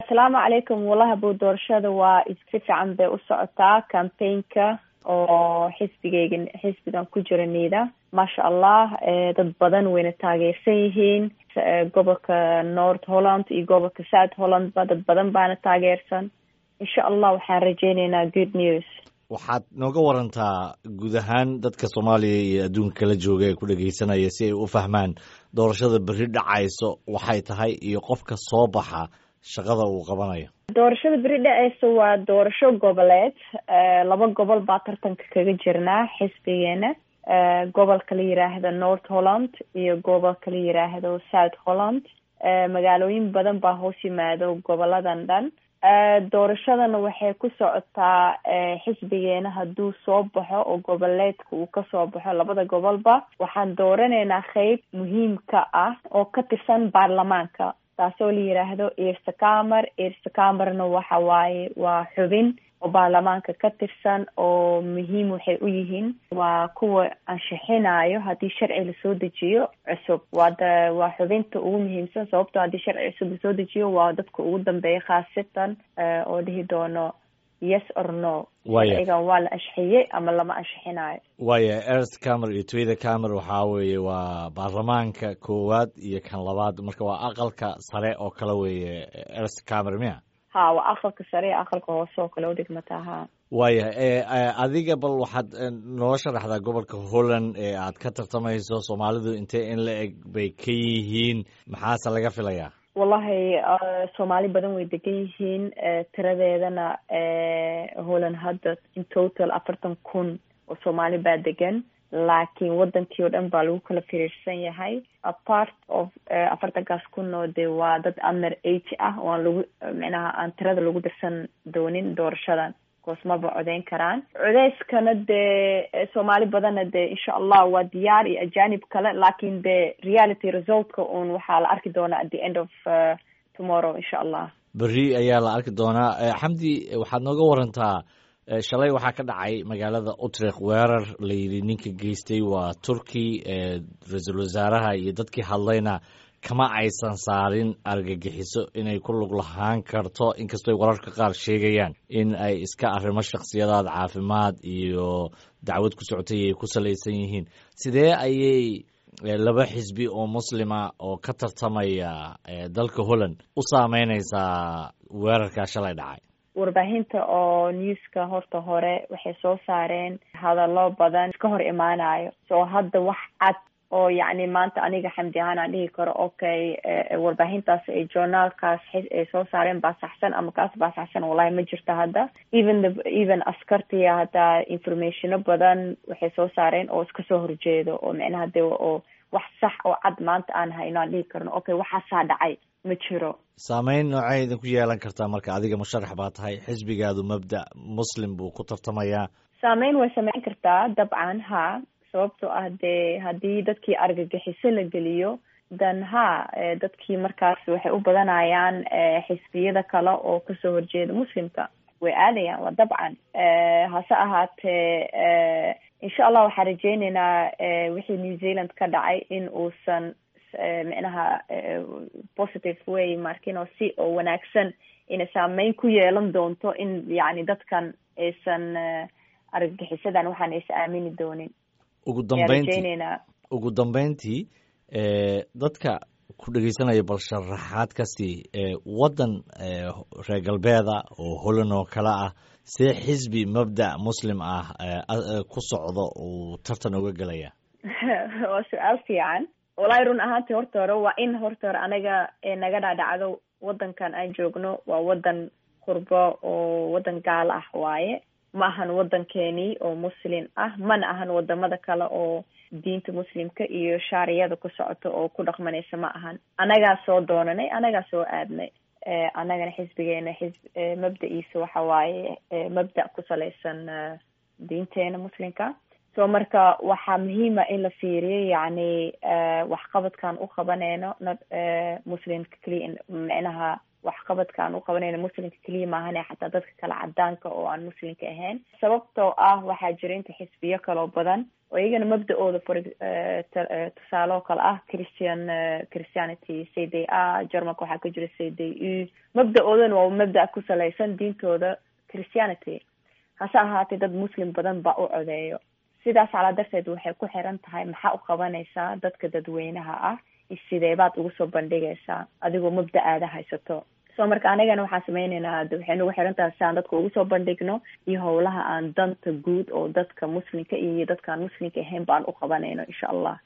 asalaamu calaykum wallahi bu doorashada waa si fiican bay u socotaa campaignka oo xisbigeyga xisbigan ku jira niida maasha allah dad badan wayna taageersan yihiin gobolka north holland iyo gobolka south holland ba dad badan baana taageersan insha allah waxaan rajeyneynaa good news waxaad nooga warantaa guud ahaan dadka soomaaliya iyo adduunka kala jooga ee ku dhegeysanaya si ay u fahmaan doorashada berri dhacayso waxay tahay iyo qofka soo baxa shaqada uu qabanayo doorashada beri dhaceysa waa doorasho goboleed laba gobol baa tartanka kaga jirnaa xisbigeena gobolka la yiraahdo north holland iyo gobolka la yiraahdo south holland magaalooyin badan baa hoos yimaado goboladan dhan doorashadana waxay ku socotaa xisbigeena hadduu soo baxo oo goboleedka uu kasoo baxo labada gobolba waxaan dooraneynaa qeyb muhiimka ah oo ka tirsan baarlamaanka taasoo la yiraahdo ersakamer ersakamerna waxa waaye waa xubin oo baarlamaanka ka tirsan oo muhiim waxay u yihiin waa kuwa ansixinayo haddii sharci lasoo dejiyo cusub waa waa xubinta ugu muhiimsan sababtoo haddii sharci cusub lasoo dejiyo waa dadka ugu dambeeya khaasatan oo dhihi doono yes or no sharcigan waa la ashixiyey ama lama ashixinayo waaya erst camer iyo twida camer waxaa weeye waa baarlamaanka koowaad iyo kan labaad marka waa aqalka sare oo kale weeye erst camer miya ha waa aqalka sare iyo aqalka hoose oo kale udhigmataa ha waaya adiga bal waxaad noo sharaxdaa gobolka holland ee aad ka tartamayso soomaalidu intee in la eg bay ka yihiin maxaase laga filayaa wallahi soomaali badan way degan yihiin tiradeedana holland hadda in total afartan kun oo soomaali baa degan laakiin wadankii oo dhan baa lagu kala firiirsan yahay apart of afartankaas kun oo de waa dad under eighty ah oo aan lagu micnaha aan tirada lagu dirsan doonin doorashadan koos maba codeyn karaan codeyskana dee soomaali badanna de insha allah waa diyaar iyo ajanib kale laakiin de reality resultka un waxaa la arki doonaa at the end of tomorrow insha allah berri ayaa la arki doonaa xamdi waxaad nooga warantaa shalay waxaa ka dhacay magaalada utrecht weerar layidhi ninka geystay waa turkey ra-iisul wasaaraha iyo dadkii hadlayna kama aysan saarin argagixiso inay ku lug lahaan karto inkastooy wararka qaar sheegayaan in ay iska arrimo shakhsiyadaad caafimaad iyo dacwad ku socotay ay ku salaysan yihiin sidee ayay laba xisbi oo muslima oo ka tartamaya dalka holland u saameyneysaa weerarkaa shalay dhacay warbaahinta oo newska horta hore waxay soo saareen hadallo badan iska hor imaanayo soo hadda wax cad oo yacni maanta aniga xamdi ahaan aan dhihi karo okay warbaahintaas ay journaalkaas ay soo saareen baa saxsan ama kaas baa saxsan wallahi ma jirto hadda even the even askartiya hadda informationo badan waxay soo saareen oo iska soo horjeedo oo micnaha de oo wax sax oo cad maanta aan hayno aan dhihi karno okay waxaasaa dhacay ma jiro saameyn noocay idin ku yeelan kartaa marka adiga musharax baa tahay xisbigaadu mabda muslim buu ku tartamayaa saameyn way sameyn kartaa dabcan ha sababtoo ah dee haddii dadkii argagixiso la geliyo dan ha dadkii markaas waxay u badanayaan xisbiyada kale oo kasoo horjeeda muslimka way aadayaan waa dabcan hase ahaatee insha allah waxaan rajeyneynaa wixii new zealand ka dhacay in uusan micnaha positive way markin oo si oo wanaagsan inay saameyn ku yeelan doonto in yacni dadkan aysan argagixisadan waxaan aysan aamini doonin ugu dambeyntii ugu dambeyntii dadka ku dhegeysanaya bal sharaxaad kasii waddan reer galbeeda oo holland oo kale ah see xisbi mabda muslim ah ku socdo uu tartan uga gelaya waa su-aal fiican walahi run ahaantii horta hore waa in horta hore anaga naga dhaadhacdo waddankan aan joogno waa waddan qurbo oo waddan gaalo ah waaye ma ahan waddankeenii oo muslim ah mana ahan wadamada kale oo diinta muslimka iyo shaariyada ku socoto oo ku dhaqmanaysa ma ahan anagaa soo doonanay anagaa soo aadnay anagana xisbigeena xis mabda-iisa waxa waaye mabda ku salaysan diinteena muslimka so marka waxaa muhiima in la fiiriyo yacni waxqabadkan u qabaneyno muslimka keliya micnaha waxqabadka aan u qabanayno muslimka keliya maahane xataa dadka kale cadaanka oo aan muslimka ahayn sababtoo ah waxaa jira inta xisbiyo kaloo badan oo iyagana mabda-ooda for tusaale oo kale ah christian christianity c d a germanka waxaa ka jira c d u mabda-oodana waa mabda ku salaysan diintooda christianity hase ahaatee dad muslim badan baa u codeeyo sidaas calaa darteed waxay ku xiran tahay maxaa u qabanaysaa dadka dadweynaha ah sideebaad ugu soo bandhigaysaa adigoo mabda aada haysato so marka anigana waxaan sameyneynaa waxay nagu xiran tahay si aan dadka ugu soo bandhigno iyo howlaha aan danta guud oo dadka muslimka iyo dadkaan muslimka ahayn ba aan u qabanayno insha allah